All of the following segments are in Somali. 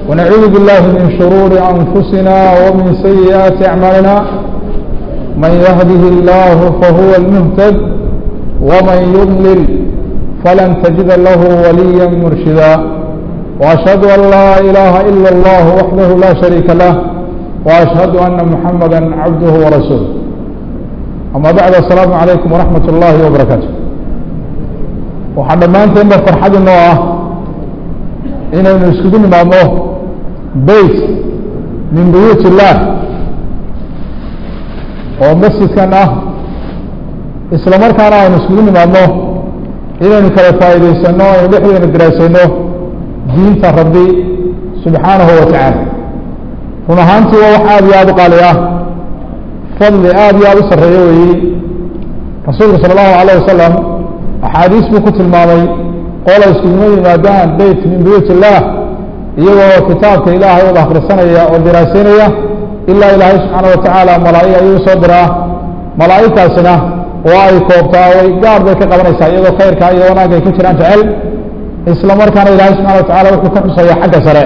ونعوذ بالله من شرور أنفسنا ومن سيئات أعمالنا من يهده الله فهو المهتد ومن يضلل فلن تجد له وليا مرشدا وأشهد أن لا إله إلا الله وحده لا شريك له وأشهد أن محمدا عبده ورسوله أما بعد السلام عليكم ورحمة الله وبركاته waxaa dhammaanteenba farxad inoo ah inaynu iskugu nimaadno beyt min buyuut illaah oo masjidkan ah isla markaana aynu iskugu nimaadno inaynu kala faa'iidaysano aynu dhexdeena daraasayno diinta rabbi subxaanahu wa tacaala run ahaantii waa wax aada iyo aada u qaali ah fadli aada iyo aada u sarreeyo weeyi rasuulku sala allahu alayh wasalam axaadiis buu ku tilmaamay qola iskuguma yimaadaan beyt min buyuut illaah iyagoo kitaabka ilaahay wada akhrisanaya oo diraasaynaya ilaa ilaahay subxaana wa tacaala malaa'ig ayuu soo diraa malaa'igtaasina waa ay koobtaa way gaar bay ka qabanaysaa iyagoo khayrka iyo wanaagga ay ku jiraan jecel isla markaana ilaahay subxana wa tacala wuxuu ka xusaya xagga sare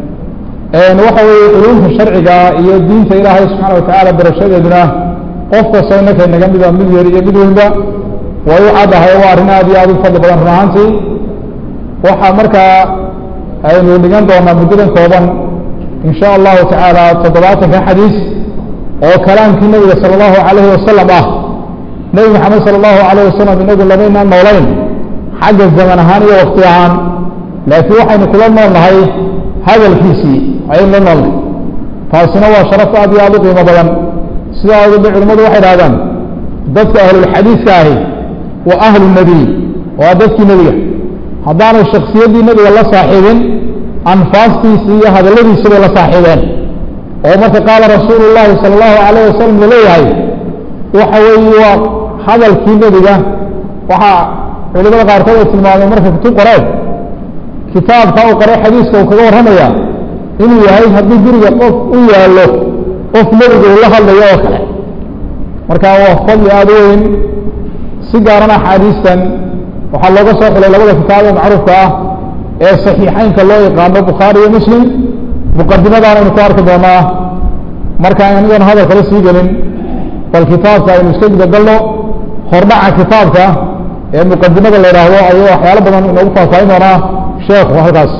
waxa weeye culumta sharciga iyo diinta ilaahay subxaana wa tacaala barashadeeduna qof kastoo innaka inaga mida mid yar iyo mid weynba way u caddahay waa arrin aada iyo aada u fadli badan run ahaantii waxaa markaa aynu dhigan doonaa muddadan kooban in sha allahu tacaala toddobaatanka xadiis oo kalaamkii nebiga sala allahu calayhi wasalam ah nebi maxamed sala allahu calayh wasalam inagu lamaynaan noolayn xagga zaman ahaan iyo wakti ahaan laakiin waxaynu kula nool nahay hadalkiisii ayaynu la noolnahay taasina waa sharaf aada iyo aada u qiimo badan sidaa awgeed ba culimmadu waxay dhahdaan dadka ahlulxadiiska ahi wa ahlu nebiy waa dadkii nebiga haddaanay shaksiyaddii nebiga la saaxiibin anfaastiisii iyo hadalladiisi bay la saaxiibeen oo marka qaala rasuulu llahi sala allahu calayh wasalam laleeyahay waxa weeye waa hadalkii nebiga waxaa culimada qaarkood ay tilmaameen marka kutub qoreen kitaabka uu qoray xadiiska uu kaga warramaya inuu yahay haddii guriga qof u yaallo qof nebiga uu la hadlayo oo kale marka waa fadli aada u weyn si gaaran axaadiistan waxaa looga soo xulay labada kitaab ee macruufka ah ee saxiixeynka loo yaqaano bukhaari iyo muslim muqadimadaana aynu ku arki doonaa marka anigan hadalkala sii gelin bal kitaabka aynu iska gudagalno hordhaca kitaabka ee muqadimada la yidhaahdo ayuu waxyaalo badan inoogu faahfaahin doonaa sheekhu halkaas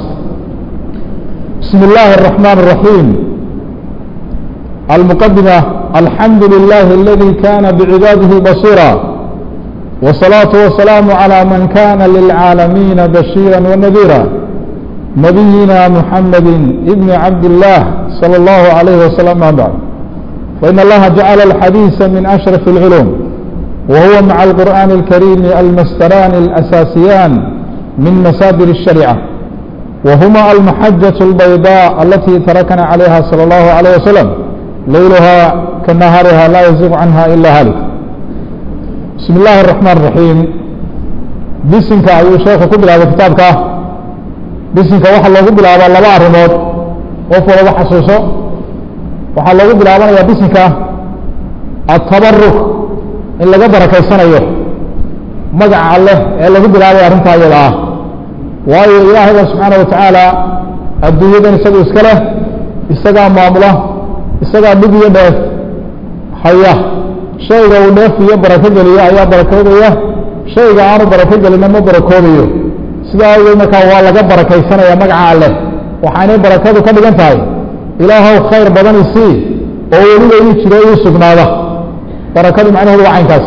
bismi illaahi الرaحman الرaحيم المqdimة alxamdu لlah اladي kana bcibaadihi basيrا والصلاaة والسلام على من كان للعاalمين بشيرا ونذيرا نبينا محمد بن عبد الله صلى الله عليه وسلم ما بعد فإن الله جعل الحديث من أشرف العلوم وهو مع القرآن الكريم المستران الأساسيان من مسادر الشريعة وهما المحجة البيضاء التي تركنا عليها صلى الله عليه وسلم ليلها كنهارها لا يزيغ عنها إلا هالك بسم الله الرحمن الرحيم bisinka ayuu sheekhu ku bilaabay kitaabka bisinka waxaa loogu bilaabaa laba arrimood qof walaba xasuuso waxaa loogu bilaabanaya bisinka atabaruk in laga barakaysanayo magaca alleh ee lagu bilaabay arrintaa iyada ah waayo ilaahayba subxaana wa tacaala adduunyadan isagu iska leh isagaa maamula isagaa dhib iyo dheef haya shayga uu dheef iyo barako geliyo ayaa barakoodaya shayga aanu barako gelina ma barakoobayo sidaa awgeed markaa waa laga barakaysanaya magaca alleh waxaanay barakadu ka dhigan tahay ilaahow khayr badan isii oo weliba ii jiro ii sugnaada barakadu macnaheedu waa caynkaas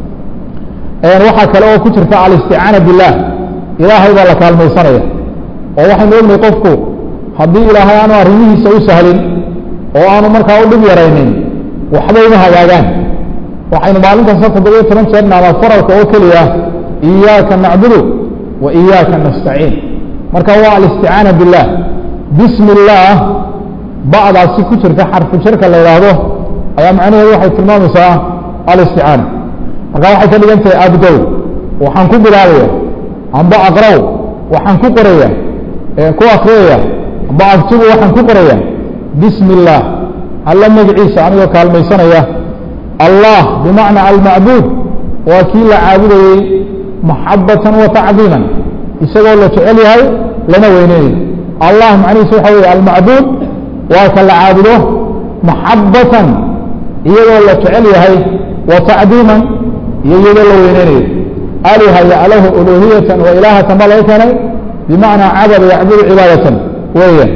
waxaa kale oo ku jirta alisticaana billaah ilaahay baa la kaalmaysanaya oo waxaynu ognahay qofku haddii ilaahay aanu arrimihiisa u sahlin oo aanu markaa u dhib yaraynin waxba uma hagaagaan waxaynu maalintaasa toddobiyo toban jeer naama faralka oo keliya iyaaka nacbudu wa iyaaka nastaciin marka waa alisticaana billaah bismi illaah bacdaasi ku jirta xarfu jarka la yidhaahdo ayaa macnaheedu waxay tilmaamaysaa alisticaana marka waxay ka dhigan tahay abdow waxaan ku bilaabaya amba aqraw waxaan ku qoraya ku akriyaya amba aktubu waxaan ku qoraya bismi illaah alla magaciisa anigoo kaalmaysanaya allah bimacna almacbuud waa kii la caabudayey maxabatan wa tacdiiman isagoo la jecel yahay lana weyneynayo allah macnihiisu waxa weeye almacbuud waa ka la caabudo maxabatan iyadoo la jecel yahay wa tacdiiman iyo iyadoo la weyneynayo aliha yalahu uluhiyatan wa ilaahatan baa laga keenay bimacnaa cabada yacbudu cibaadatan weeyaan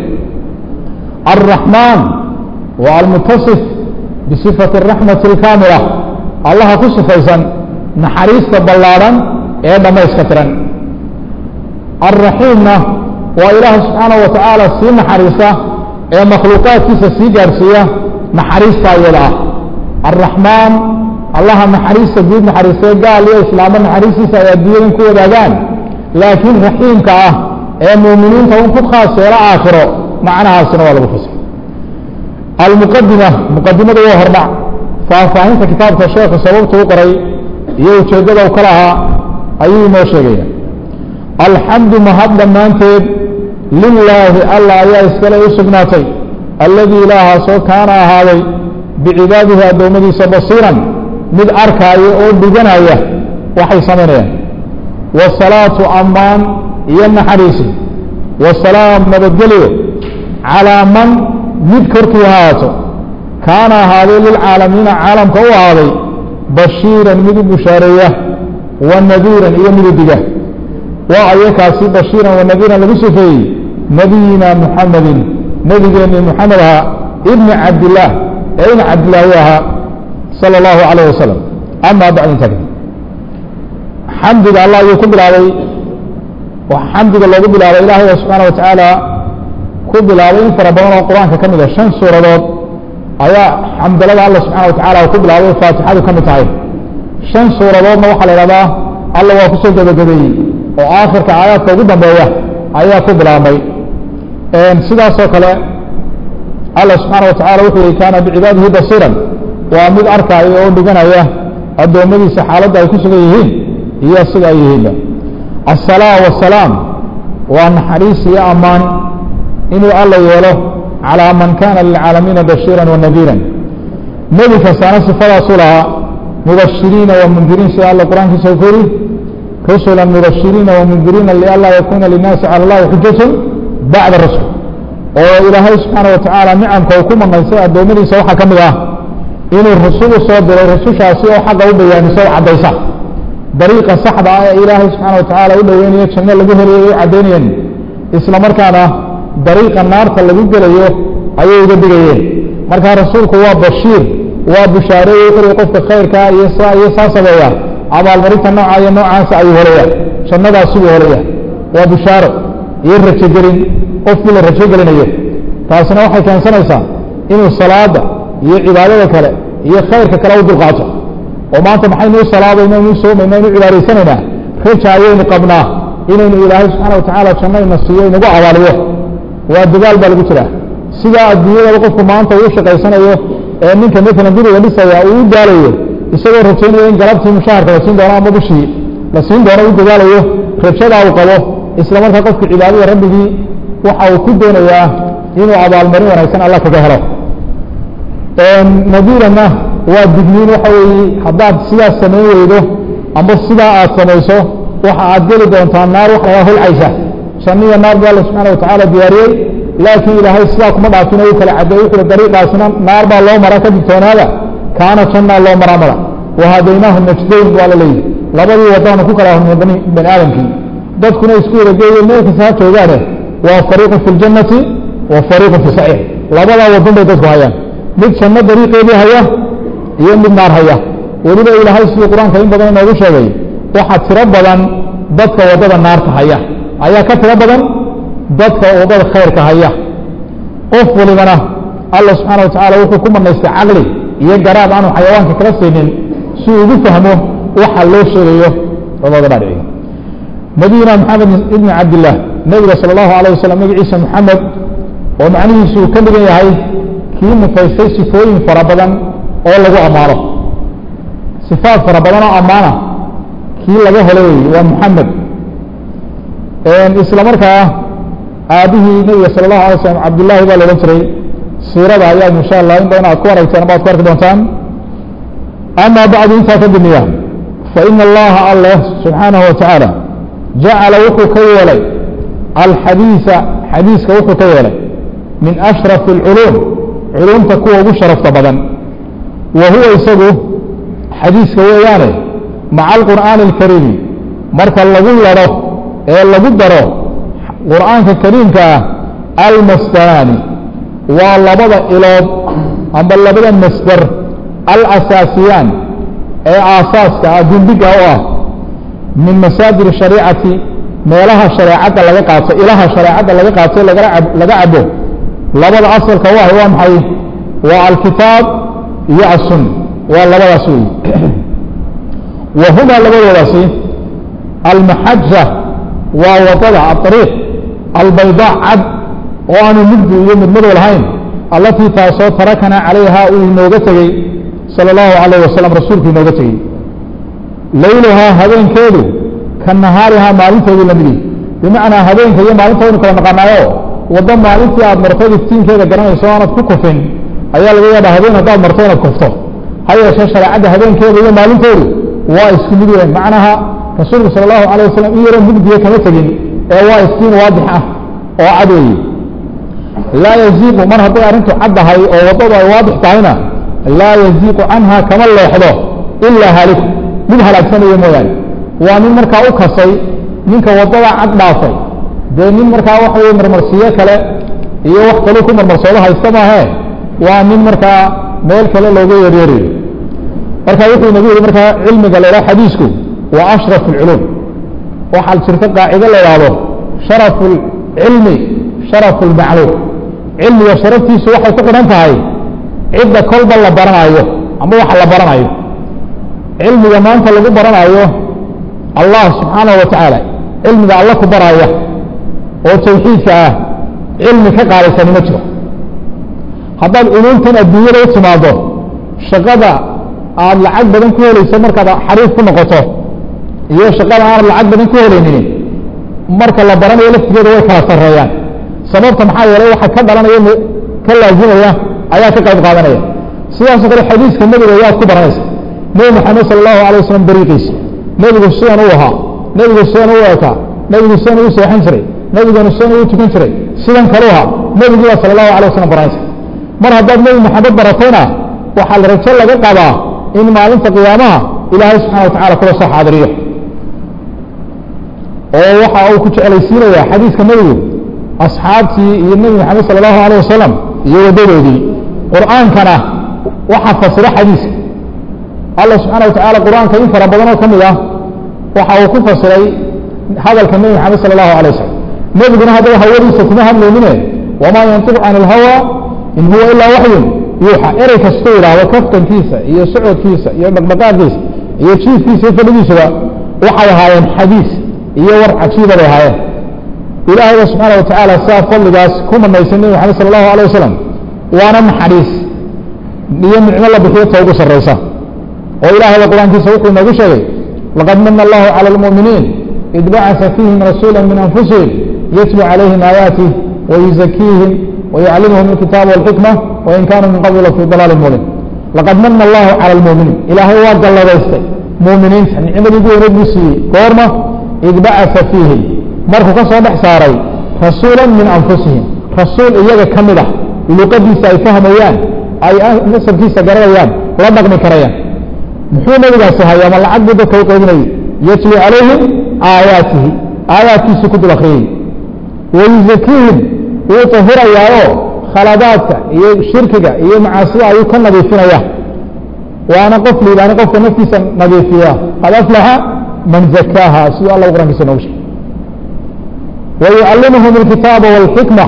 الرحمن waa almutasif bصifaة الraxmaةi اlkaamila allaha ku sifaysan naxariista ballaadhan ee dhamayska tiran الraxiimna waa ilaaha subxaanaه wa tacaala sii naxariista ee makhluuqaadkiisa sii gaarhsiiya naxariista iyada ah الraxmaan allaha naxariista guud naxariistee gaal iyo islaamo naxariistiisa ay adduunyadan ku wadaagaan laakiin raxiimka ah ee muuminiinta un ku khaas yeelo aakhiro macnahaasina waa lagu fasir almuqadima muqadimada waa hordhac faahfaahinta kitaabka sheekhu sababta u qoray iyo ujeeddada u ka lahaa ayuu inoo sheegaya alxamdu mahad dhammaanteed lilaahi allah ayaa iskale u sugnaatay alladii ilaahaasoo kaana ahaaday bicibaadihi addoommadiisa basiiran mid arkaayo oo dhiganaya waxay samaynayaan wasalaatu ammaan iyo naxariisi wasalaam nabadgelyo calaa man mid korkii ahaato kaana ahaaday lilcaalamiina caalamka u ahaaday bashiiran mid u bushaareeya wa nadiiran iyo mid u diga waa ayakaasi bashiiran wa nadiiran lagu sifeeyey nabiyina muxamedin nebigeenii muxamed ahaa ibni cabdillaah ee ina cabdillaahi ahaa sala allahu calayh wasalam amaa bacd inta kadib xamdiga allah ayuu ku bilaabay xamdiga loogu bilaabay ilaahay subxaana wa tacaala ku bilaabay in fara badan oo qur-aanka ka mid a shan suuradood ayaa xamdalada alla subxana wa tacala ku bilaabay faatixadu ka mid tahay shan suuradoodna waxaa la ihahdaa alla waa kusoo gebagabeeyey oo aakhirka aayaadka ugu dambeeya ayaa ku bilaabmay sidaasoo kale alla subxaana wa tacala wuxuu yihi kaana bicibaadihi basiiran waa mid arkaayo oo dhiganaya addoommadiisa xaaladda ay ku sugan yihiin iyo sida ay yihiinba aلsalaa wasalaam waa naxariis iyo ammaan inuu alla yeelo calىa man kana lilcaalamiina bashiira wanadiira nebi kastaana sifadaasu lahaa mubashiriina wamundiriin sida alla qur-aankiisa ku yiri rusula mubashiriina wamundiriina lianlaa yakuna linaasi calى اllahi xujatu bacda rusul oo ilaahay subxaana wa tacaala nicamka uu ku manaystay addoommadiisa waxaa ka mid ah inuu rusul u soo diray rusushaasi oo xaqa u bayaamiso o caddaysa dariiqa saxda ah ee ilaahay subxaana wa tacaala u dhoweynayo janno lagu helayo ay caddaynayeen isla markaana dariiqa naarta lagu gelayo ayay uga digayeen markaa rasuulku waa bashiir waa bushaareeye wuxuu qofka khayrkaa iyo saa iyo saa sameeya abaalmarinta nooca iyo noocaasa ayuu helaya jannadaasibuu helaya waa bushaaro iyo rajogelin qofkii la rajogelinayo taasina waxay keensanaysaa inuu salaada iyo cibaadada kale iyo khayrka kale u dulqaato oo maanta maxaynu u salaadayna inu soomayna inu cibaadaysanaynaa raja ayaynu qabnaa inaynu ilaahay subxaana wa tacaala janno ina siiyo inagu abaaliyo waa dadaal baa lagu jiraa sidaa adduunyadaba qofku maanta uu shaqaysanayo ee ninka maalan guriga dhisaya uu u daalayo isagoo rajaynaya in galabtii mushaharka la siin doono ama bishii la siin doono u dadaalayo rajadaa uu qabo isla markaa qofka cibaadada rabbigii waxa uu ku doonayaa inuu abaalmarin wanaagsan alla kaga helo nadiirana waa digniin waxa weeye haddaad sidaas samayn weydo amba sidaa aad samayso waxa aad geli doontaa naar wax laga holcaysa janniya naar bu alla subxaana wa tacaala diyaariyey laakiin ilaahay sidaa kuma dhaafino u kala caddeey wuxuui dariiqaasina naar baa loo maraa ka digtoonaada kaana jannaa loo maraa mara wahadaynaahu najdayn waa la leeyihi labadii wadaanu ku kala hormay bani bani aadamkii dadkuna isku wada geeyo meel kasta ha joogaane waa fariiqun fi ljannati wa fariiqun fi saciir labadaa wadun bay dadku hayaan mid janno dariiqeedii haya iyo mid naar haya weliba ilaahay siduu qur-aanka in badan inoogu sheegay waxaa tiro badan dadka waddada naarta haya ayaa ka tiro badan dadka waddada khayrka haya qof walibana alla subxaana wa tacala wuxuu ku manaystay caqli iyo garaab aanu xayawaanka kala siinin si uu ugu fahmo waxa loo sheegayo labada dhaadhiciga nabiyuna maxamed ibni cabdillaah nebiga sala allahu alayh wasalam magaciisa maxamed oo macnihiisu uu ka dhigan yahay kii mufaystay sifooyin fara badan oo lagu ammaano sifaad fara badan oo ammaana kii laga helo wey waa muxamed isla markaa aabihii nebiga sala allahu alay slam cabdullaahi baa la odhan jiray siirada ayaa insha allah in badan aad ku aragteen ama ad ku arki doontaan ama bacdu intaa ka dimiya fa ina allaha alleh subxaanahu wa tacaala jacala wuxuu ka yeelay alxadiisa xadiiska wuxuu ka yeelay min ashrafi اlculuum culumta kuwa ugu sharafta badan wa huwa isagu xadiiska weeyaane maca alqur'aani اlkariimi marka lagu laro ee lagu daro qur'aanka kariimka ah almasdaraani waa labada ilood amba labada masder alasaasiyaan ee aasaaska ah gundiga u ah min masaadir shariicati meelaha shareecadda laga qaato ilaha shareecadda laga qaato laga cabo labada asalka u ah waa maxay waa alkitaab iyo aلsuna waa labadaas wey wa humaa labadoodaasi almaxaja waa wadada aariiq albayda cad oo aanu mugdi iyo midmadow lahayn allatii taasoo tarakanaa calayha uu inooga tegey salى اllahu alayh wasalam rasuulku inooga tegey layluhaa habeenkeedu ka nahaarihaa maalinteedii lamidi bimacnaa habeenka iyo maalinta waynu kala naqanaayo waddo maalintii aad martay iftiinkeeda garanayso aanad ku kufin ayaa laga yaabaa habeen haddaad marto inaad kufto ha yeeshee shareecadda habeenkeeda iyo maalinteedu waa isku mid weyn macnaha rasuulku sala allahu alayh wasalam in yaroo mugdiya kama tegin ee waa iftiin waadix ah oo cad weeye laa yaziiqu mar hadday arrintu caddahay oo waddadu ay waadix tahayna laa yaziiqu canha kama leexdo ilaa haaliku mid halaagsanaya mooyaane waa nin markaa u kasay ninka waddada cad dhaafay dee nin markaa waxa weye marmarsiyo kale iyo wax kaluu ku marmarsoodo haysta maahee waa nin markaa meel kale looga yeeryeerayo marka wuxuu inagu yihi markaa cilmiga la idhaha xadiisku waa ashraf اlculuum waxaa jirta qaacido la idhaahdo sharafu اlcilmi sharafu اlmacluum cilmiga sharaftiisu waxay ku xidhan tahay cidda kolba la baranayo ama waxa la baranayo cilmiga maanta lagu baranayo allah subxaanaه wa tacaala cilmiga alla ku baraya oo tawxiidka ah cilmi ka qaadaysani ma jiro haddaad culuumtan adduunyada u timaado shaqada aad lacag badan ku helayso markaad xariif ku noqoto iyo shaqada aanad lacag badan ku helaynin marka la baranayo laftigeeda way kala sareeyaan sababta maxaa yeelay waxa ka dhalanaya ka laazimaya ayaa ka qayb qaadanaya sidaasoo kale xadiiska nebiga ayaad ku baranaysa nebi maxamed sala allahu alay wasalam dariiqiisa nebigu sidan u ahaa nebigu sidan u ekaa nebigu sidan u seexan jiray nebiganu sidan u tukan jiray sidan kalu ahaa nebigiiba sala allahu alay wasalam baranaysa mar haddaad nebi maxamed baratayna waxaa la rajo laga qabaa in maalinta qiyaamaha ilaahay subxana wa tacala kula soo xaadiriyo oo waxa uu ku jeclaysiinaya xadiiska nebigu asxaabtii iyo nebi maxamed sala allahu alayh wasalam iyo waddadoodii qur'aankana waxaa fasira xadiiska allah subxaana wa tacala qur'aanka in fara badan oo ka mid ah waxa uu ku fasiray hadalka nebi maxamed sala allahu alay wasalam nebiguna haddaba hawadiisa kuma hadlaynine wamaa yantiqu can ilhawa in huwa ilaa waxyun yuuxa erey kastuu yidhaahdo kaftankiisa iyo socodkiisa iyo dhaqdhaqaaqiisa iyo jiifkiisa iyo fadhigiisuba waxay ahaayeen xadiis iyo war cajiiba bay ahaayeen ilaahayba subxaana wa tacaala sidaa fadligaas ku manaysay nebi maxamed sala allahu alay wasalam waana naxariis iyo nicmo la bixiyo ta ugu sarraysa oo ilaahayba qur-aankiisa wuxuu inoogu sheegay laqad mana allahu cala almu'miniin id bacasa fiihim rasuula min anfusihim yatlu calayhim aayaatih wayuzakiihim ويعلمهم الكتاب والحكمة وإن كانوا من قبل في ضلال مبين لقد من الله على المؤمنين إلهي وقال الله بيستي مؤمنين نعمة يقول ربسي كورمة إذ بعث فيهم مركو كسو بحساري رسولا من أنفسهم رسول إياك كمدة لقدي سيفهم أيان أي نصر في سجر أيان ربك مكريان محوم إذا سهيا ما العبد بكوكويني يتلي عليهم آياته آياته سكت الأخرين ويزكيهم wuu tahirayaaoo khaladaadka iyo shirkiga iyo macaasida ayuu ka nadiifinaya waana qof liibaani qofka naftiisa nadiifiya qad aflaxa man zakaaha siduu alla qur'ankiisa noogu sheegay wayucallimuhum alkitaaba wاlxikma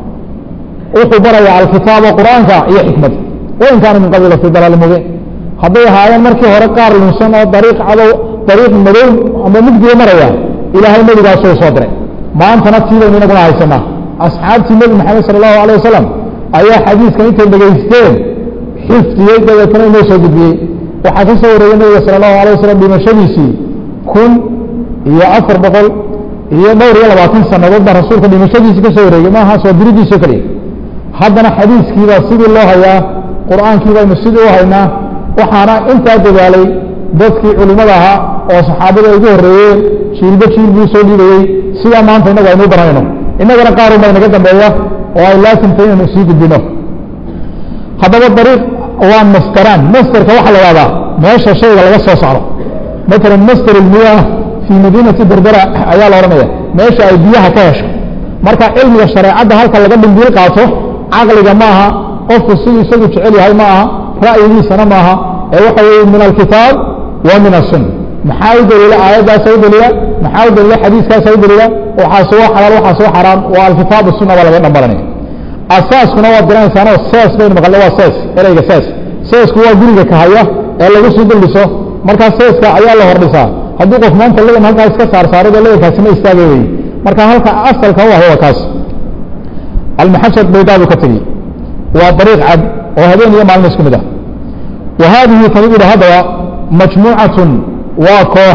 wuxuu barayaa alkitaaba qur'aanka iyo xikmada wain kaana min qabli fi dalaali mubiin hadday ahaayeen markii hore qaar lunsan oo dariiq cadow dariiq madow ama mugdiga maraya ilaahay nebigaasuu soo diray maantana tiibaynu inaguna haysanaa asxaabtii nebi maxamed sala allahu alay wasalam ayaa xadiiskan intay dhegaysteen xifdiyey dabeetana inoo soo gudbiyey waxaa ka soo wareeyey nebiga sala allahu alay wasalam dhimashadiisii kun iyo afar boqol iyo dhowr iyo labaatan sanadood baa rasuulka dhimashadiisii ka soo wareegay maaha soo diridiisoo keliya haddana xadiiskiibaa sidii loo hayaa qur'aankii baynu sidii u haynaa waxaana intaa dadaalay dadkii culimmada ahaa oo saxaabada ay ugu horreeyeen jiilba jiil buu soo dhiibayey sidaa maanta inagu aynu baranayno inagana qaar unba inaga dambeeya oo ay laasimtay inaynu sii gudbino haddaba dariiq waa mastaraan masterka waxaa la ihahdaa meesha shayga laga soo saaro matala master ilmiyaah fii madiinati berbera ayaa la odhanaya meesha ay biyaha ka hesho marka cilmiga shareecadda halka laga dhimbiil qaato caqliga ma aha qofku siduu isagu jecel yahay ma aha ra'yigiisana ma aha ee waxa weeye min alkitaab wa min asunna maxaa u daliila aayaddaasa u daliila maxaa u daliila xadiiskaasa u daliila waxaase waa xalaal waxaase waa xaraam waa alkitaab sunna baa laga dhambaranaya asaaskuna waad garanaysaanoo sees baynu maqalna waa sees ereyga sees seesku waa guriga kahaya ee lagu sii duldhiso markaa seeska ayaa la hordhisaa hadduu qof maanta ladan halkaa iska saarsaarado ladankaasi ma istaagay wey marka halka asalka u ahay waa kaas almaxajad baydaabu ka tegi waa dariiq cad oo habeen iyo maalin isku mid ah wa haadihi tani buhi haddaba majmuucatun waa koox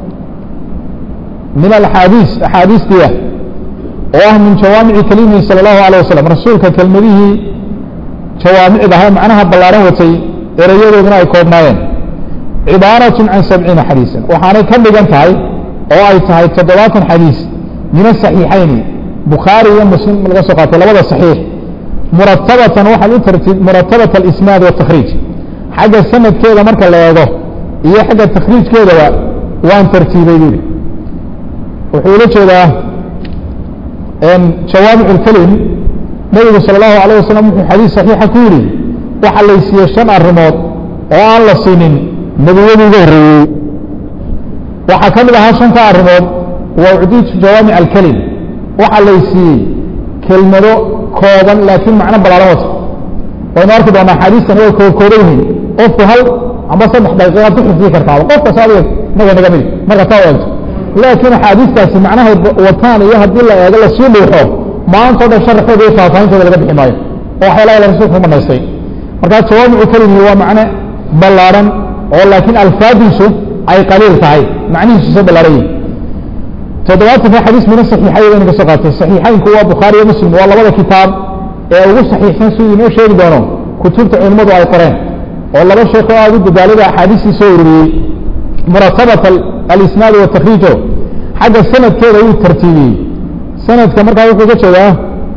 min alxaadiis axaadiistiia oo ah min jawaamici kalimihi salى اllahu alيه wasalam rasuulka kelmadihii jawaamicda ahaa macnaha ballaaran watay erayadooduna ay koobnaayeen cibaaraة can sabciina xadiisan waxaanay ka dhigan tahay oo ay tahay toddobaatan xadiis min asaxiixayni bukhaari iyo muslim laga soo qaatay labada saxiix muratabatan waxaad u tartib muratabat alisnaad watakriij xagga sanadkeeda marka la eego iyo xagga takhriijkeedaba waan tartiibay buuri wuxuu ula jeedaa jawaamic اlkelim nabigu salى اllahu alيه wasalam wuxuu xadiis saxiixa ku yihi waxa laysiiyey shan arrimood oo aan la siinin nebiyadii uga horreeyey waxaa ka mid ahaa shanta arrimood wa ucdiitu jawaamic alkelim waxaa laysiiyey kelmado kooban laakiin macno balaaran wata waynu arki doonaa axaadiistan way koobkooban yihiin qofku hal amba saddex daqiiqaad ku xifdiyi kartaaba qof kasta adiga naga naga mid marka taa eegto laakiin axaadiistaasi macnahay wataan iyo haddii la eego lasii dhuuxo maanta o dhan sharaxooda iyo faahfaahintooda laga bixi maayo oo waxyaalaha ila rasuulku manaystay markaa jawaamicu kelimi waa macne ballaaran oo laakiin alfaadiisu ay qaliil tahay macnihiisu soo ballaaran yihin toddobaatanka xadiis mina saxiixay baynu ka soo qaatay saxiixaynku waa bukhaari iyo muslim waa labada kitaab ee ugu saxiixsan siduu inoo sheegi doono kutubta culimmadu ay qoreen oo laba sheekh oo aada u dadaalada axaadiistii soo ururiyey muratabat alisnaad watakriijo xagga sanadkeeda wuu tartiibiyey sanadka markaa wuxuu ka jeedaa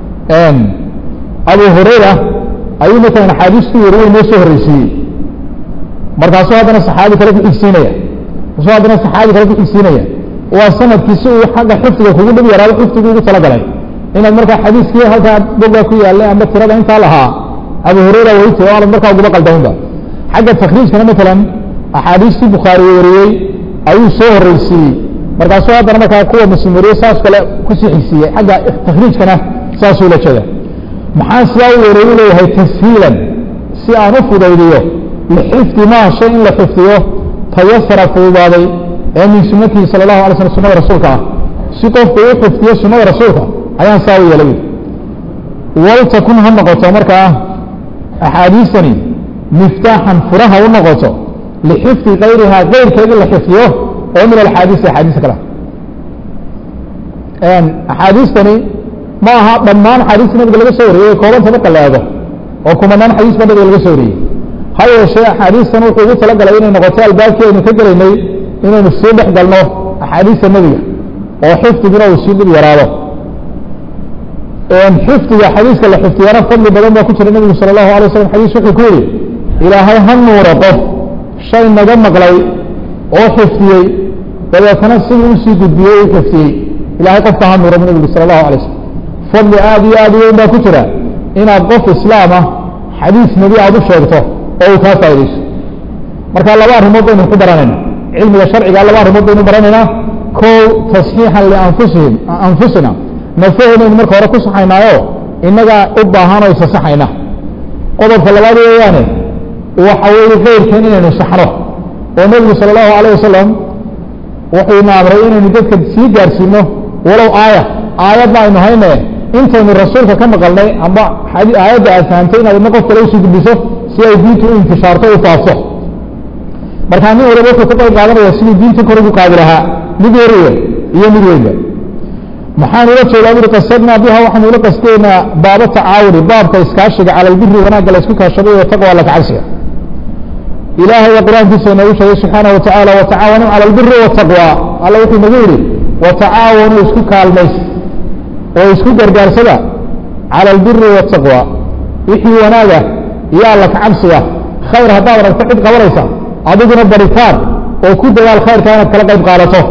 abu hurayra ayuu matalan axaadiistu wariyey noo soo horreysiiyey markaasuu haddana saxaabi kale ku xigsiinaya markaasuu haddana saxaabi kale ku xigsiinaya waa sanadkii si uu xagga xifdiga kugu dhib yaraado xifdigu ugu talagalay inaad markaa xadiiskii halkaa boga ku yaallay amba tirada intaa lahaa abu hurayra weytay o aanad markaa uguba qaldaminba xagga takriijkana matalan axaadiistii bukhaari wariyey ayuu soo horreysiiyey markaasuu haddana markaa kuwa muslim wariyey saas kale kusii xigsiiyey xagga takriijkana saasuu la jeeda maxaa sidaa u wareeyu leeyahay tashiilan si aan u fudaydiyo lixifdi maa shay in la xifdiyo tayasara fududaaday ee min sunatihi sala allahu alay slm sunada rasuulka ah si qofku u xifdiyo sunada rasuulka ayaan saa u yeelay waltakun ha noqoto markaa axaadiistani miftaaxan furaha u noqoto lixifdi kayrihaa keyrkeedii la xifdiyo oo min alxaadiisi axaadiista kale axaadiistani ma aha dhammaan axaadiista nabiga laga soo wariyey koobanta marka la eego oo kumanaan xadiis ba nabiga laga soo wariyey ha yeeshee axaadiistan wuxuu ugu talagalay inay noqoto albaabkii aynu ka gelaynay inaynu sii dhex galno axaadiista nebiga oo xifdiguna uu sii dhib yaraado xifdiga xadiiska la xifdiyana fadli badan baa ku jira nebigu sala allahu alay waslam xadiis wuxuu ku yihi ilaahay ha nuuro qof shay naga maqlay oo xifdiyey dabeetana siduu usii gudbiyey u xifdiyey ilahay qofka ha nuuro bu nebigu sala allahu alay slam fadli aada iyo aada u weyn baa ku jira inaad qof islaam ah xadiis nebi aada u sheegto oo uu kaa faa'idayso marka laba arrimood baynu ku baranayna cilmiga sharciga laba arrimood baynu baranaynaa kow tasxiixan lianfusihim anfusina nafaheynaynu marka hore ku saxaynaayo innagaa u baahan oo isasaxayna qodobka labaad weeyaane waxa weeye keyrkeen inaynu saxno oo nebigu sala allahu alayh wasalam wuxuu ina amray inaynu dadka sii gaarsiino walow aaya aayadna aynu hayne intaynu rasuulka ka maqalnay amba aayadda aad fahamtay inaad idna qof kale usii gudbiso si ay diintu u intishaarto u faafto markaa nin waliba wuxuu ka qayb qaadanaya sidii diinta kor ugu qaadi lahaa mid yariya iyo mid weynba maxaan ula jeedaa buri qasadnaa biha waxaan ula qasteynaa baaba tacaawuni baabka iskaashiga cala albiri wanaagga la isku kaashaday iyo taqwa alla kacabsiga ilaahay qur-aankiisa inoogu sheegay subxaanaه watacaala watacaawanuu cala albiri waataqwa alla wuxuu nagu yihi watacaawanuu isku kaalmays oo isku gargaarsada cala albiri waataqwa wixii wanaaga iyo alla kacabsiga khayr haddaad aragto cid qabanaysa adiguna baritaan oo ku dadaal khayrka inaad kala qayb qaadato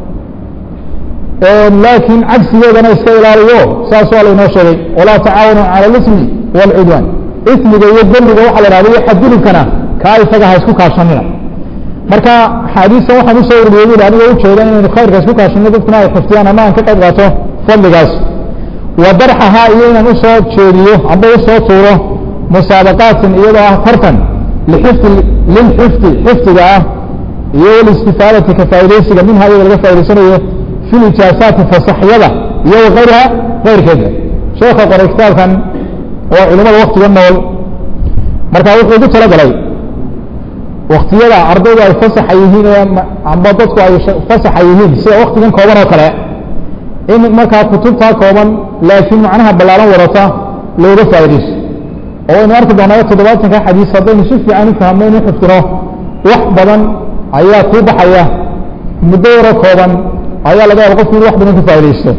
laakiin cagsigeedana iska ilaaliyo saas waa laynoo sheegay walaa tacaawanu cala alismi waalcudwaan ismiga iyo dembiga waxa la hahda iyo xadgudubkana kaa isaga ha isku kaashanina marka axaadiistan waxaan usoo ururiyey buli aniga ujeeda inaynu khayrka isku kaashano dadkuna ay xifdiyaan ama aan ka qayb qaato fadligaas wa darxahaa iyo inaan usoo jeediyo amba usoo tuuro musaabaqaatin iyadoo ah tartan lixifdi lilxifdi xifdiga ah iyo walistifaadati ka faaidaysiga minha iyada laga faa'idaysanayo fi lijaasaati fasaxyada iyo wakayriha kayrkeeda sheeka qoray kitaabkan oo culimada waktiga nool marka wuxuu ugu talagalay waktiyada ardaydu ay fasaxa yihiin ee amba dadku ay fasaxa yihiin sida waktigan kooban oo kale in markaa kutubtaa kooban laakiin macnaha ballaaran wadata looga faa'idayso oo waynu arki doonaa toddobaatanka xadiis haddaynu si fiican u fahmno inu xifdino wax badan ayaa kuu baxaya muddo yaro kooban ayaa laga yaaba qofku inu wax badan ka faa'idaysto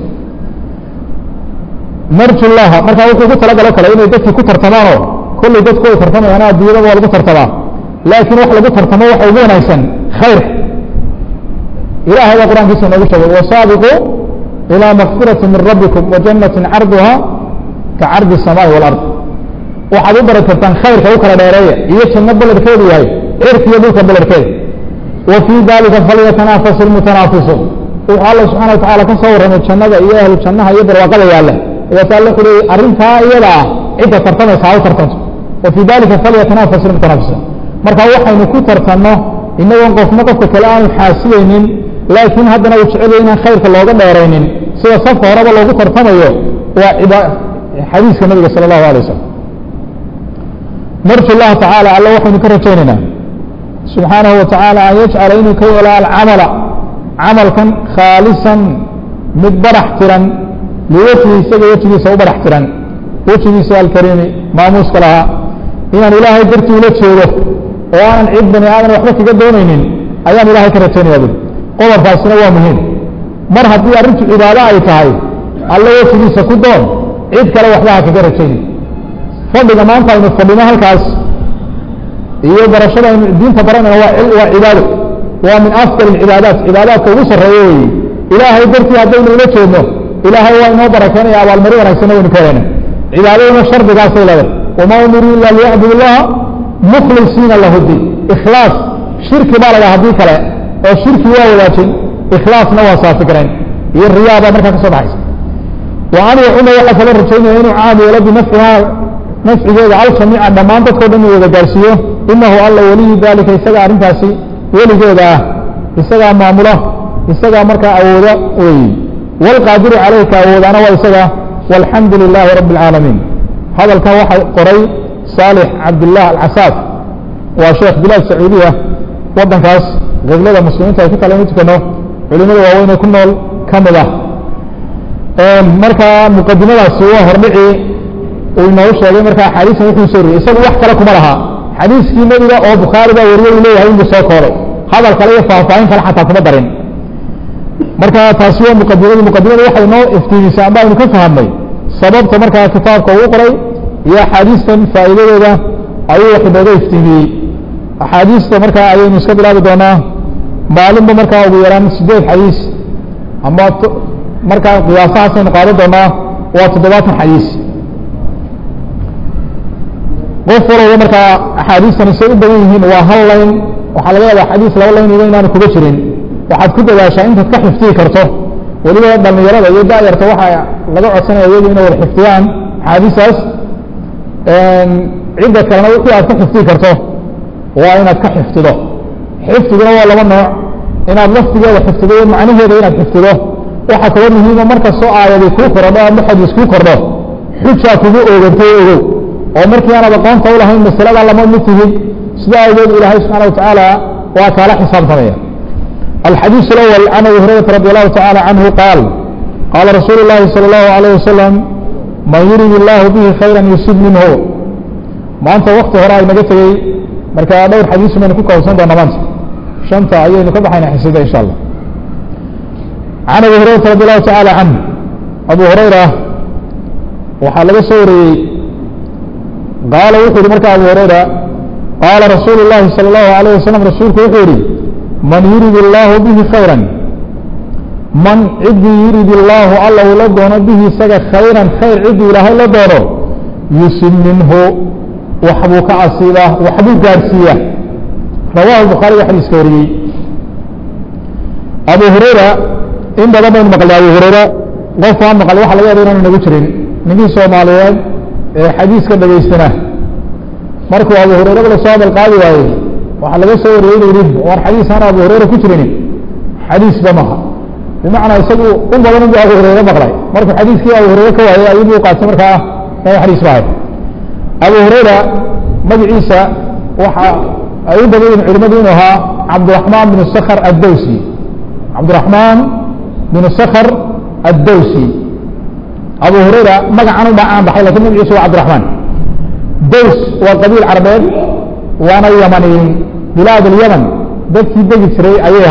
narju llaha markaa wuxuu ugu talagalo kale inay dadkii ku tartamaanoo kollay dadku ay tartamayaan adduunyada waa lagu tartamaa laakiin wax lagu tartamo waxa ugu wanaagsan khayr ilahay baa qur-aankiisa inoogu sheegay wasaabiquu ilىa makfirati min rabbikum wajanati carduha ka cardi الsamaaءi wاlard waxaad u bari kartaan khayrka u kala dheereeya iyo janno belerkeedu yahay cirka iyo dhulka belerkeeda wa fii dalika falyatanaafasu اlmutanaafisun wuxuu alla subxana watacala ka soo warramay jannada iyo ahlu jannaha iyo barwaaqada yaalla ayaata alla wuxuu leeyay arrintaa iyada ah cidda tartamaysa ha u tartanto wa fii dalika falyatanaafasu اlmutanaafisun marka waxaynu ku tartanno inagoon qofna qofka kale aanu xaasidaynin laakiin haddana uu jecel inaan khayrka looga dheeraynin sida safka horeba loogu tartamayo waa xadiiska nabiga sala allahu alay wasalam narju llaha tacaala alla waxaynu ka rajaynaynaa subxaanahu wa tacaala an yajcala inuu ka yeelo alcamala camalkan khaalisan mid barax tiran liwejhi isaga wejigiisa u barax tiran wejigiisa alkariimi maamuuska lahaa inaan ilaahay dartii ula jeedo oo aanan cid bani aadan waxba kaga doonaynin ayaan ilahay ka rajaynaya buli qodobkaasina waa muhiim mar haddii arrintu cibaado ay tahay alla wejigiisa ku doon cid kale waxba ha kaga rajayni fadhiga maanta aynu fadhino halkaas iyo barashada aynu diinta baranayna waa waa cibaado waa min afdal اcibaadaat cibaadaadka ugu sarreeya weeye ilaahay dartii haddaynu ula jeedno ilaahay waa inoo barakeynaya abaalmari wanaagsanna waynu ka helana cibaadaduna shardigaasay leedahay wamaa umiruu ila liyacbud اllaha mukhlisiina lahu diin ikhlaas shirki baa laga haddii kale oo shirki waa wadaajin ikhlaasna waa saafigrayn iyo riyaa baa markaa ka soo baxaysa wa an yacuma waxaa kala rajaynaya inuu caam yeelo binafcihaa nafcigeeda aljamiica dhammaan dadkao dhan uu wada gaarsiiyo inahu alla waliyu dalika isaga arrintaasi weligeeda ah isagaa maamula isagaa markaa awooda weeye wاlqaadiru calayka awoodaana waa isaga walxamdu lilaahi rabbi اlcaalamiin hadalkan waxaa qoray saalix cabdillah alcasaaf waa sheekh bilaad sacuudiya waddankaas qiblada muslimiinta ay ku kala inu tukano culimada waaweynee ku nool ka mid ah markaa muqadimadaasi waa hordhici uu inoogu sheegay markaa axaadiistan wuxuu soo riyey isagu wax kale kuma laha xadiiskii nebiga oo bukhaari baa wariye uu leeyahay inbuu soo kooray hadal kale iyo faahfaahin kale xataa kuma darin marka taasi waa muqadimadii muqadimada waxay noo iftiimisay amba aynu ka fahamnay sababta markaa kitaabka uu qoray iyo axaadiistan faa'iidadooda ayuu wax inooga iftiimiyey axaadiista markaa ayaynu iska bilaabi doonaa maalinba markaa ugu yaraan sideed xadiis ama markaa qiyaasahaasaynu qaadan doonaa waa toddobaatan xadiis qof walowba markaa axaadiistani say u badan yihiin waa hal layn waxaa laga yaaba xadiis laba layniba inaanu kuga jirin waxaad ku dadaashaa intaad ka xifdiyi karto weliba dhalinyarada iyo da'yarta waxaa laga codsanaya iyagu inay wada xifdiyaan axaadiistaas cidda kalena wixii aad ka xifdiyi karto waa inaad ka xifdido xifdiguna waa laba nooc inaad laftigeeda xifdido iyo macnaheeda inaad xifdido waxaa kaloo muhiima markastoo aayadii kuu korodho ama xadiis kuu kordho xujaa kugu oogantay ogow oo markii aanaad aqoonta u lahayn masalada lama mid tihid sida awgeed ilaahay subxaana watacaala waa kaala xisaabtamaya alxadiiث اlأwl can abi hurayrata radi allahu tacala canhu qaal qaala rasuulu اllahi salى اllahu alayه wasalam man yurid illahu bihi khayra yusib minhu maanta wakti hore ay naga tegey marka dhowr xadiis baynu ku koobsan doona maanta shanta ayaynu ka baxayna xisida insha allah can abi hurayrata radi allahu tacaala canh abu hurayra waxaa laga soo wariyey qaala wuxuu yihi marka abu hurayra qaala rasuulu llahi salى اllahu alayh wasalam rasuulku wuxuu yihi man yurid illaahu bihi khayra man ciddii yurid illaahu alla uu la doono bihi isaga khayran khayr ciddii ilaahay la doono yusib minhu waxbuu ka asiibaa waxbuu gaadhsiiyaa rawahu bukhaariga xadiiska wariyey abu hurayra in badan baynu maqlay abu hurayra qofkaa maqlay waxa laga yaba inaanu nagu jirin ninkii soomaaliyeed ee xadiiska dhegaystana markuu abu hurayra la soo hadal qaadi waayey waxaa laga soo wariyey inuu yihi war xadiis aan abu hurayra ku jirin xadiisba maha bimacnaa isagu u badan inbuu abu hurayre maqlay markuu xadiiskii abu hurayre ka waayey ayuubuu qaatay markaa ina xadiis bahay abu hurayra magaciisa waxa ay u badan yihin culimadu inuu ahaa cabdiraxmaan bin sakhr addowsi cabdiraxmaan bin sakhr addowsi abu hurayra magacan u caan baxay lakin magaciisa waa cabdiraxmaan dows waa qabiil carabeed waana yamaniyin bilaad alyaman dadkii degi jiray ayay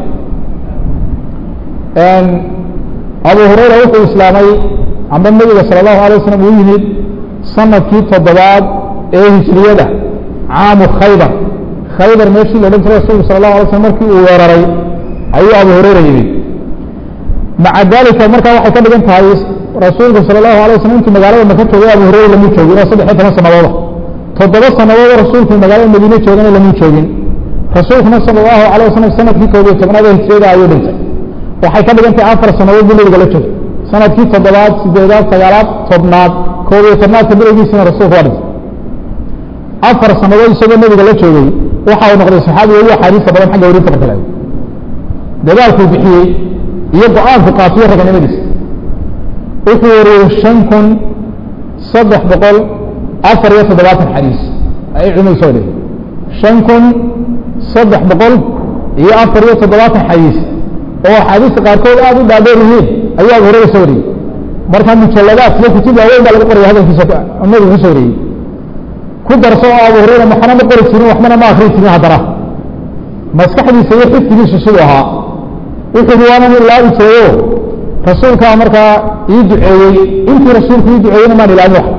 ahaayeen abu hurayra wuxuu islaamay amba nebiga salى اllahu alay waslm uu yimid sanadkii toddobaad ee hijriyada caamu khaybar khaybar meeshii la odhan jiray rasulku sal اlahu alay slm markii uu weeraray ayuu abu hurayra yimid maca dalika markaa waxay ka dhigan tahay rasuulku salى اlahu alay waslm intuu magaalada maka joogay abu hurayra lamu joogin oo saddex iyo toban sanadooda toddoba sanadooda rasuulku magaalada madiine joogana lamu joogin rasuulkuna salى اlahu alay waslm sanadkii koob iyo tobnaad ee hijriyada ayuu dhintay waxay ka dhigan tahay afar sanadood buu nebiga la joogay sanadkii toddobaad sideedaad sagaalaad tobnaad koob iyo tobnaadka bilowgiisina rasuulku waa dhintay afar sanadood isagoo nebiga la joogay waxa uu noqday saxaabiga ugu axaadiista badan xagga warinta marka laego dadaalkuu bixiyey iyo go-aanku qaatiyo raganimadiisa wuxuu wariyey shan kun saddex boqol afar iyo toddobaatan xadiis ayay culimadu soo dhigay shan kun saddex boqol iyo afar iyo toddobaatan xadiis oo axaadiista qaarkood aada u dhaadheer yihiin ayuu abu hurayra soo wariyey marka mujalladaad iyo kutub waaweyn baa laga qoraya hadalkiisa nabiga kusoo wariyey ku darso oo abu hurayra maxana ma qori jirin waxbana ma akri jirin haddana maskaxdiisa iyo xifdigiisu siduu ahaa wuxuu yihi waanan ilaabi jirayo rasuulkaa markaa ii duceeyey intii rasuulku ii duceeyeyna maan ilaabin wax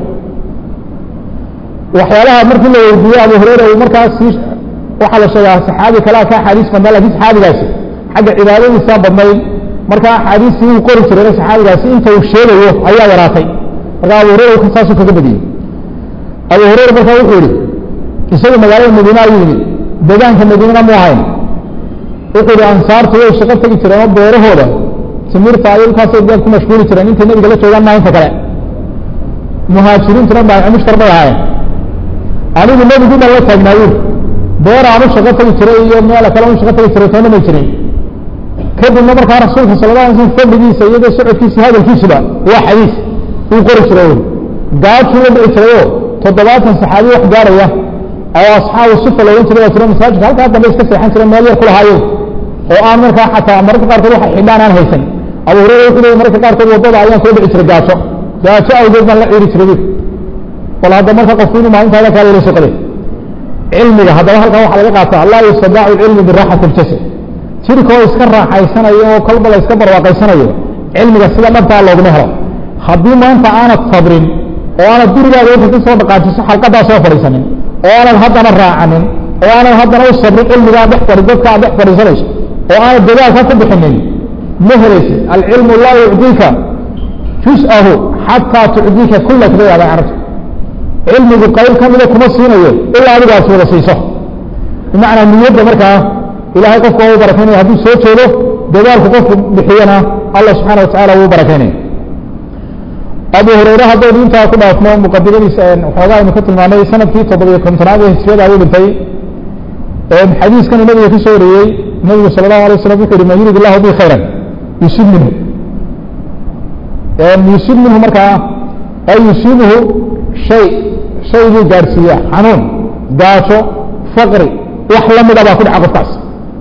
waxyaalaha markii la weydiiyey abu hurayra uu markaas waxaa la sheegaa saxaabi kalea ka axaadiis badnaa lakin saxaabigaasi xagga cibaadadiisa badnayd marka axaadiistii uu qori jiray saxaabigaasi inta uu sheegayo ayaa yaraatay marka abu hurayra saasuu kaga badiyey abu hurayra markaa wuxuu yihi isagu magaalada madiine ayuu yimid deegaanka madiinena mu ahayn wuxuu yihi ansaartu way shaqo tegi jireen oo beerahooda timirta ay kaasay dee ku mashguuli jireen intay nebiga la joogaan maa inta kale muhaajiriintuna baamushtar bay ahaayeen anigu nebigu baan la taagnaayen beer aan u shaqo tegi jiray iyo meel kale u shaqo tegi jiray toona may jirin kadibna markaa rasuulka sala la alay slam fadligiisa iyadoo socodkiisa hadalkiisuba waa xadiis uu qori jiray gaajuu la dhici jirayoo toddobaatan saxaabi wax gaaraya oo asxaabu sufa la odhan jiray waa jiro masaajidka halkaa dambe iska seexan jireen meel yar ku lahaayeen oo aan markaa xataa mararka qaarkood waxa xidhaan aan haysan abu hurayra wuxuu leeyay mararka qaarkood waddada ayaan soo dhici jiray gaajo gaajo awgeed baan la ciiri jiray bu bal hadda marka qofku inuu maalintaada kaa yelo soqade cilmiga haddaba halkan waxaa laga qaataa laa yustadaacu cilmu biraxati ljasad jirka oo iska raaxaysanayo oo kolba la iska barwaaqaysanayo cilmiga sida dhabtaa looguma helo haddii maanta aanad sabrin oo aanad gurigaaga wixii ka soo dhaqaajiso xalqadaa soo fadhiisanin oo aanad haddana raacanin oo aanad haddana u sabrin cilmigaa dhex fadhi dadka aad dhex fadhiisanayso oo aanad dadaalka ku bixinin ma helaysid alcilmu laa yucdiika jus-ahu xataa tucdiika kullak bay adaa carabta cilmigu qayb ka mida kuma siinayo ilaa adigaas wada siiso bimacnaa niyadda markaa ilaahay qofka waa u barakaynaya hadduu soo jeedo dadaalku qofku bixiyana allah subxaana watacala wuu barakaynaya abu hurayre haddaynu intaa ku dhaafno muqadimadiisa waxoogaa aynu ka tilmaanay sanadkii toddobiyo kontonaad ee hijriyada ayuu dhintay xadiiskanu nabiga ka soo wariyey nabigu sala allahu alay waslam wuxu uhi man yurid illahu bi khayran yusib minhu yusib minhu markaa ay yusibuhu shay shay buu gaadhsiiyaa xanuun gaajo faqri wax la mida baa ku dhaca qofkaas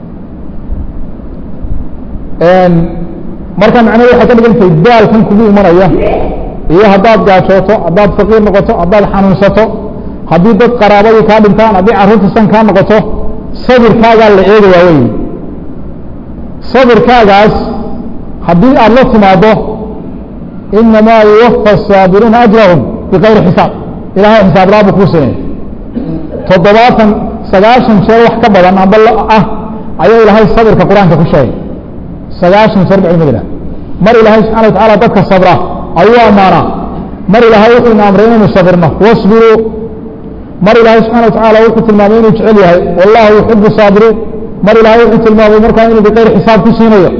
marka macnahedu waxay ka dhigantahay daalkan kugu imanaya iyo haddaad gaajooto haddaad faqiir noqoto haddaad xanuunsato haddii dad qaraabadii kaa dhintaan haddii carruurta san kaa noqoto sabirkaagaa la eegayaa wey sabirkaagaas haddii aada la timaado inamaa yuwafa الsaabiruuna ajrahum bikayri xisaab ilahay xisaab laa buu kuu sinay toddobaatan sagaashan jeer wax ka badan amba ah ayaa ilaahay sabirka qur-aanka ku sheegay sagaashan jeer ba culimada mar ilaahay subxana wa tacaala dadka sabra ayuu ammaanaa mar ilaahay wuxuu ina amray inaynu sabirno wasbiruu mar ilaahay subxana wa tacaala wuxuu tilmaamay inuu jecel yahay wallahu yuxibu saabiriin mar ilaahay wuxuu tilmaamay markaa inuu bikayri xisaab ku siinayo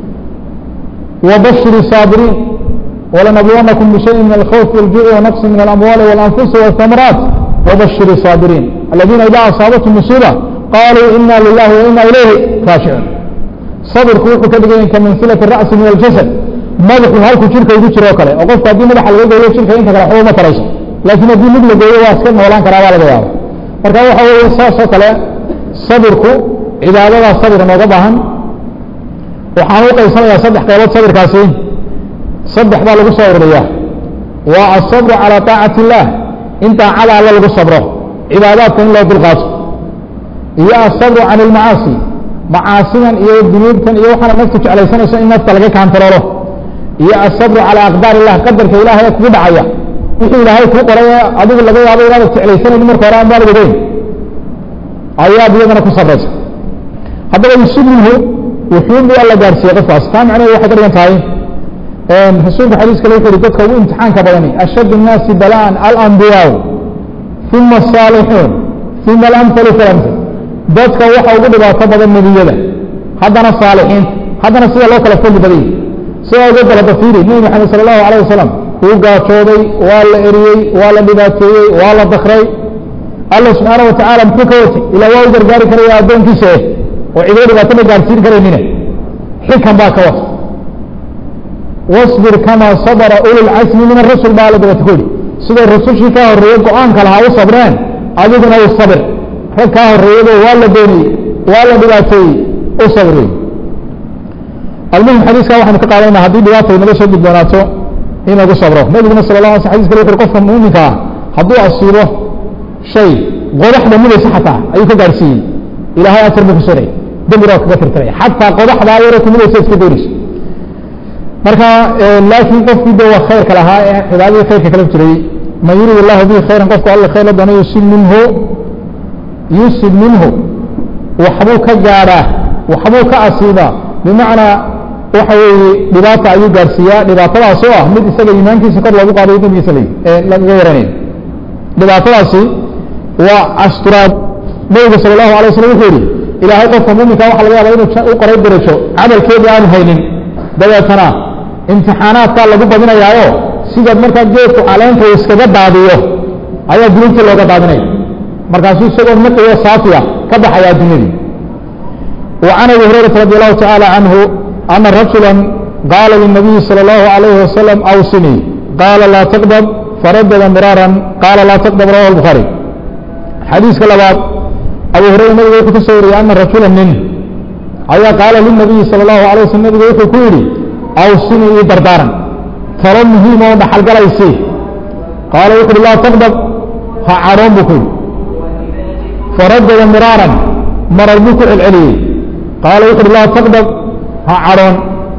wabashir saabiriin walanabluwannakum bishayin min alkhawfi waljuuci wanaqsi min alamwaali walanfusi walhamaraat wabashir saabiriin aladiina idaa asaabathum musiiba qaluu ina lilahi wa ina ilayhi raashicuun sabirku wuxuu ka dhigan ka mansilati ra'si min aljasad madaxu halkuu jirka ugu jiro o kale oo qofku haddii madaxa laga gooyo jirka inta kale waxba uma tarayso laakiin haddii mid la gooyo waa iska noolaan karaa baa laga yaaba marka waxa weeye saas oo kale sabirku cibaadadaa sabir nooga baahan waxaan u qaybsanayaa saddex qaybood sabirkaasi saddex baa lagu soo ururiyaa waa asabru calى طaacati الlah in daacada alle lagu sabro cibaadaadka in loo dulqaato iyo asabru can اlmacaasi macaasidan iyo dunuubtan iyo waxaana naftu jeclaysanayso in nafta laga kaantaroolo iyo asabru calى aqdaar الlah qadarka ilahay ee kugu dhacaya wixii ilaahay kuu qoray ee adigu laga yaabo inaada jeclaysanayni marka hore aanbaad ogeyn ayaad iyadana ku sabraysa haddaba yusuminhu wuxuun bu alla gaarsiiyey qofkaas taa macnaheedu waxay ka dhigan tahay rasuulka xadiis kale wuxu uhi dadka ugu imtixaanka badani ashad الnaasi bala'an alambiyaau uma الsaalixuun uma alamhalu falamhal dadka waxa ugu dhibaato badan nebiyada haddana saalixiinta haddana sida loo kala fadli badayay sidaa uga dalaba fiiri nebi maxamed sala allahu alayh wasalam wuu gaajooday waa la eriyey waa la dhibaateeyey waa la dakray alla subxaana wa tacaala muxuu ka watay ilaa waa u gargaari karaya addoonkiisa eh oo cidoo dhibaato ma gaarsiin karaynine xikan baa ka wata wasbir kamaa sabra uli lcasmi min arusul baa alla dabata ku yihi siday rusushii ka horreeyey go-aanka lahaa u sabreen adiguna u sabir rag kaa horreeyado waa la dooniyey waa la dhibaateeyey u sabr wey almuhim xadiiska waxaynu ka qaadanayna haddii dhibaata inaga soo gudboonaato in lagu sabro nabiguna sala la ala xadis kale wuxu qofka muuminka ah hadduu asiibo shay qodaxda midaysa xataa ayuu ka gaarsiiyey ilahay ajar buu ku sonay dembina waa kaga tirtiraya xataa qodaxdaa yaro kumidaysa iska doonayso marka laakiin qofkii de waa khayrka lahaa ee cibaadadii khayrka kala jiray man yurid illahu bihi khayran qofku alla khayr la doono yusib minhu yusib minhu waxbuu ka gaadhaa waxbuu ka asiibaa bimacnaa waxa weeye dhibaata ayuu gaarsiiyaa dhibaatadaas oo ah mid isaga iimaankiisa kor loogu qaadayo dembigiisa lagaga yaranayo dhibaatadaasi waa asturaad nabiga sala allahu alay waslam wuxuu yihi ilaahay qofka muminka waxa laga yaaba inuu u qoray darajo camalkeedii aanu haynin dabeetana imtixaanaadkaa lagu badinayaayo sidaad markaa geedku caleenta uu iskaga daadiyo ayaa dunuubtii looga daadinaya markaasuu isagoo naqiyo saafiya ka baxaya addunyadii wa can abi hurayrata radi allahu tacaala canhu ana rajula qaala linabiyi salى اllahu alayhi wasalam awsinii qaala laa taqdab faradada miraaran qaala laa taqdab rawahu الbukhaari xadiiska labaad abu hurayra nabiga wuxuu ka soo wariyey ana rajula nin ayaa qaala linabiyi salى اllahu alay waslm nabiga wuxuu ku yidhi awsinii ii dardaaran talo muhiim oo dhaxalgalaysii qaala wuxu uhi laa taqdab ha cadhoon buu ku yidhi faradada miraaran marar buu ku celceliyey qaala wuxu uhi laa taqdab ha cadhoon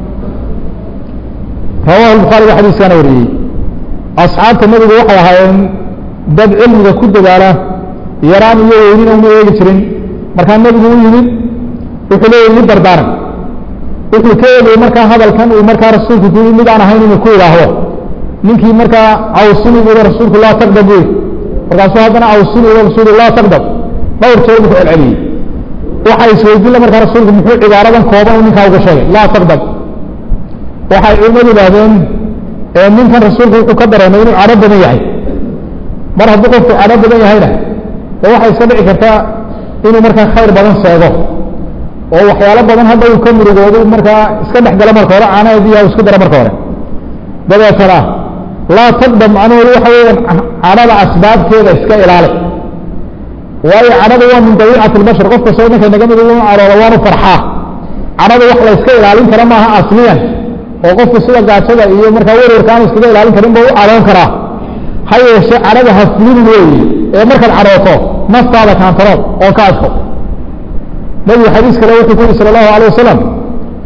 rawahu bukhaari ba xadiiskaana wariyey asxaabta nebigu waxay ahaayeen dad cilmiga ku dadaala yaraan iyo weynina uma eegi jirin markaa nebigu u yimid wuxuu leeyahy ii dardaaran wuxuu ka eegayey markaa hadalkan uu markaa rasuulku ku mid aan ahayn inuu ku idhaahdo ninkii markaa awsini buuhi rasuulku laa taqdab buy markaasuu haddana awsini buuhi rasuulku laa taqdab dhowr jeer buu ku celceliyey waxay isweydiinla markaa rasuulku muxuu cibaaradan kooban uu ninkaa uga sheegay laa taqdab waxay culimadu yidhaahdeen ninkan rasuulku wuxuu ka dareemay inuu cadho badan yahay mar hadduu qofku cadho badan yahayna de waxay iska dhici kartaa inuu markaa khayr badan seego oo waxyaalo badan hadda uu ka murugoodo markaa iska dhex galo marka hore caanaheediiya isku daro marka hore dabeetana laa taqdam macnaheedu waxa weeyaan cadhada asbaabteeda iska ilaali waayo cadhada waa min dabiicati lbashar qof kastoo ninka naga mid inu cadhoodo waanu farxaa cadhada wax la iska ilaalin kara maaha asliyan oo qofku sida gaajada iyo markaa werwarka aan iskaga ilaalin karin ba u cadhoon karaa ha yeeshe cadhada haflinin weeye ee markaad cadhooto naftaada kaantarood oo ka adko nabigu xadiis kale wuxuu ku yihi sala allahu alay wasalam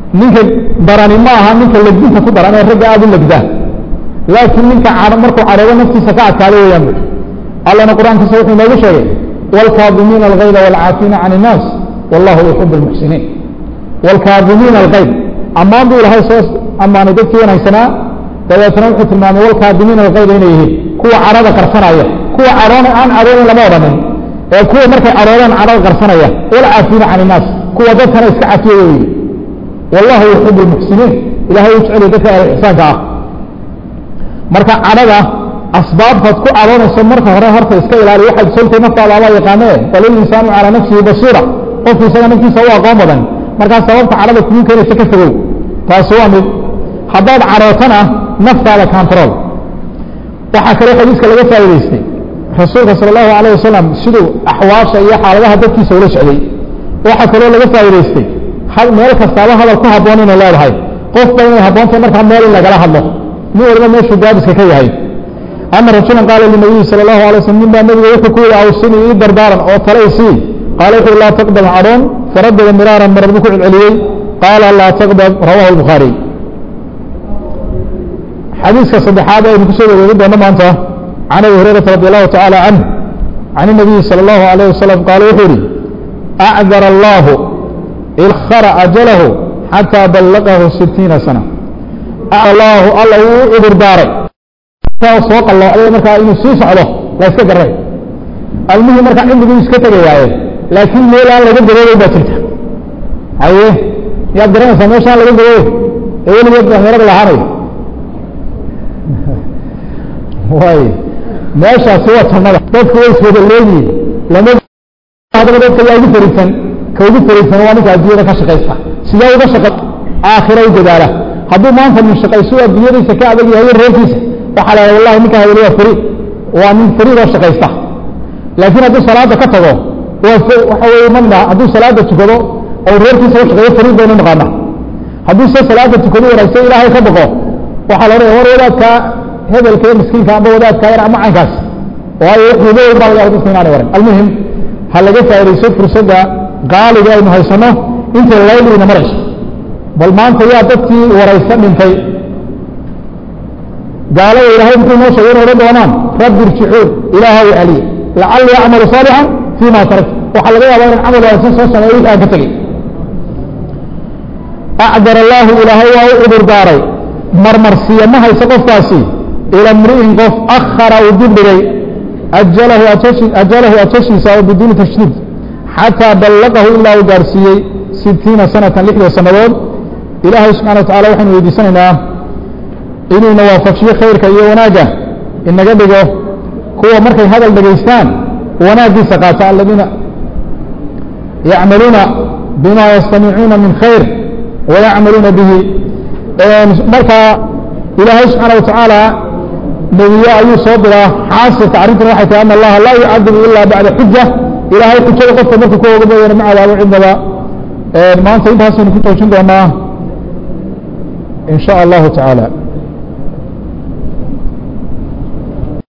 ninka darani ma aha ninka legdinta ku daran ee ragga aada u legdaa laakiin ninka markuu cadhoodo naftiisa ka adkaado weeyaan bu allana qur-aankiisa wuxuu inoogu sheegay wاlkaadimiina algayda wاlcaafiina can الnaas wallahu yuxib اlmuxsiniin wاlkaadimiina algayd ammaan buu ilahay soo ammaanay dadkii wanaagsanaa dabeetna wuxuu tilmaamay wاlkaadimiina algayda inay yihiin kuwa cadhada qarsanaya kuwa cadhoona aan cadhoonin lama odhanin ee kuwa markay cadhoodaan cadhada qarsanaya wاlcaafiina can الnaas kuwa dadkana iska cafiya weyi wallahu yuxib اlmuxsiniin ilahay u jeceliy dadka ixsaanka ah marka cadhada asbaabtaad ku cadoonayso marka hore horta iska ilaali waxaad soltay naftaada abaa yaqaane balil insaanu calaa nafsihi basiira qofku isaga naftiisa u aqoon badan markaa sababta cadhada kugu keenaysa ka fogow taasi waa mid haddaad cadhootana naftaada control waxaa kaloo xadiiska laga faa'idaystay rasuulka sala allahu alayh wasalam siduu axwaasha iyo xaaladaha dadkiisa ula socday waxaa kaloo laga faa'idaystay meel kastaaba hadal ku habboon inay leedahay qofba inay habboontahay markaa meel in lagala hadlo nin waliba meeshuu gaabiska ka yahay ana rajula qaala linabiyi sala allahu alay slm nin baa nabiga wuxuu ku yihi awsini ii dardaaran oo tala isii qaala wuxu laa taqdab cadhoon faradada miraaran marar buu ku celceliyey qaala laa taqdab rawahu lbukhaariy xadiiska saddexaad aynu kusoo wareegi doono maanta can abi hurayrata radi allahu tacaala canh can inabiyi sala allahu alayh wasalam qaala wuxuu yihi acdar allahu ilkhara ajalahu xataa ballaqahu sitiina sana allahu alla wuu u cudur daaray soo qalloocday markaa inuu sii socdo la iska garay almuhim markaa cimriguu iska tegayaaye laakiin meel aan laga gaboobay baa jirta haye yaad garanaysaa meeshaan laga gaboobay ee weligeed dhalinyarada lahaanay way meeshaasi waa jannada dadku way iswada leeyihin lama hadaba dadka yaa ugu fariisan ka ugu fariisan waa ninka adduunyada ka shaqaysta sidee uga shaqa aakhira u dadaala hadduu maanta min shaqayso adduunyadiisa ka adag yahay reerkiisa waxaa la wallahi ninka haweli waa fari waa nin fariid oo shaqaysta laakiin hadduu salaada ka tago waa waxa weye mana hadduu salaada tukado oo reerkiisa u shaqeeyo fariid baynu naqaana hadduu se salaada tukado wanaagsan ilaahay ka baqo waxaa la odhaya war wadaadka hebelka iyo miskiinka amba wadaadka yar ama caynkaas waayo wuxuu leeyahy baa laga dadka inaanay waran almuhim ha laga faaidayso fursadda qaaliga aynu haysano intay layliina marayso bal maanta yaa dadkii waraysa dhintay gaalada ilahay muxuu noo sheegay in odhan doonaan rabbi irjicuun ilaahaw celiye lacalli acmalu saalixan fii ma tarak waxaa laga yaabaa inan camal wanaagsan soo sameeyo wixii aan ka tegey acdar allaahu ilaahay waa u cudur daaray marmarsiya ma hayso qofkaasi ila mri'in qof akhara uu dibdhigay ajalahu ajalahu ajashiisa oo biduuni tashdiid xataa ballaqahu ilaa uu gaarsiiyey sitiina sanatan lixda sannadood ilaahay subxana wa tacala waxaynu weydiisanaynaa inuuna waafajiyo khayrka iyo wanaagga inaga dhigo kuwa markay hadal dhegaystaan wanaaggiisa qaata aladiina yacmaluuna bima yastamicuuna min khayr wayacmaluuna bihi markaa ilaahay subxaana wa tacaala nebiye ayuu soo diraa xaasilka arrintan waxay tahay ana allaha laa yucadibu ila bacda xuja ilaahay xujada qofka marka ku oga mooyaane ma cadaabo cidnaba maanta intaasaynu ku joojin doonaa in sha allahu tacaala